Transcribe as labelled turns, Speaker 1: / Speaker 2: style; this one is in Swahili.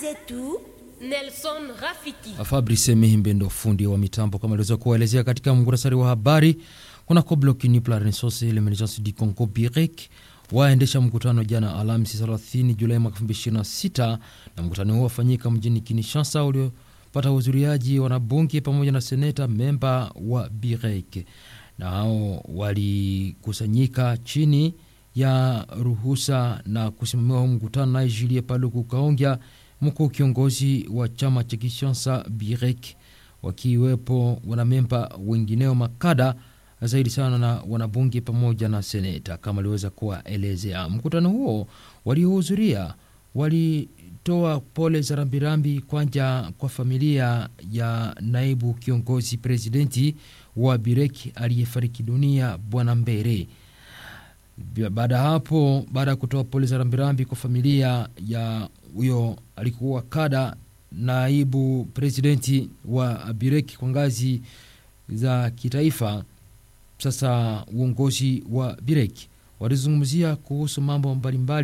Speaker 1: zetu
Speaker 2: Nelson Rafiki.
Speaker 3: Fabrice Mihimbe ndo fundi wa mitambo kama aliweza kuwaelezea katika muhtasari wa habari. Kunako bloc UNIP la Renaissance et l'Emergence du Congo BIREC waendesha mkutano jana Alhamisi 30 Julai mwaka 2026 na mkutano huo wafanyika mjini Kinshasa uliopata uhudhuriaji wanabunge pamoja na seneta memba wa BIREC na hao walikusanyika chini ya ruhusa na kusimamiwa huu mkutano naye Julie Paluku Kaongya, mkuu kiongozi wa chama cha Kinshasa BIREC, wakiwepo wanamemba wengineo makada zaidi sana na wanabunge pamoja na seneta kama aliweza kuwaelezea. Mkutano huo waliohudhuria walitoa pole za rambirambi kwanja kwa familia ya naibu kiongozi presidenti wa BIREC aliyefariki dunia bwana Mbere. Baada ya hapo, baada ya kutoa pole za rambirambi kwa familia ya huyo alikuwa kada naibu presidenti wa BIREC kwa ngazi za kitaifa, sasa uongozi wa BIREC walizungumzia kuhusu mambo mbalimbali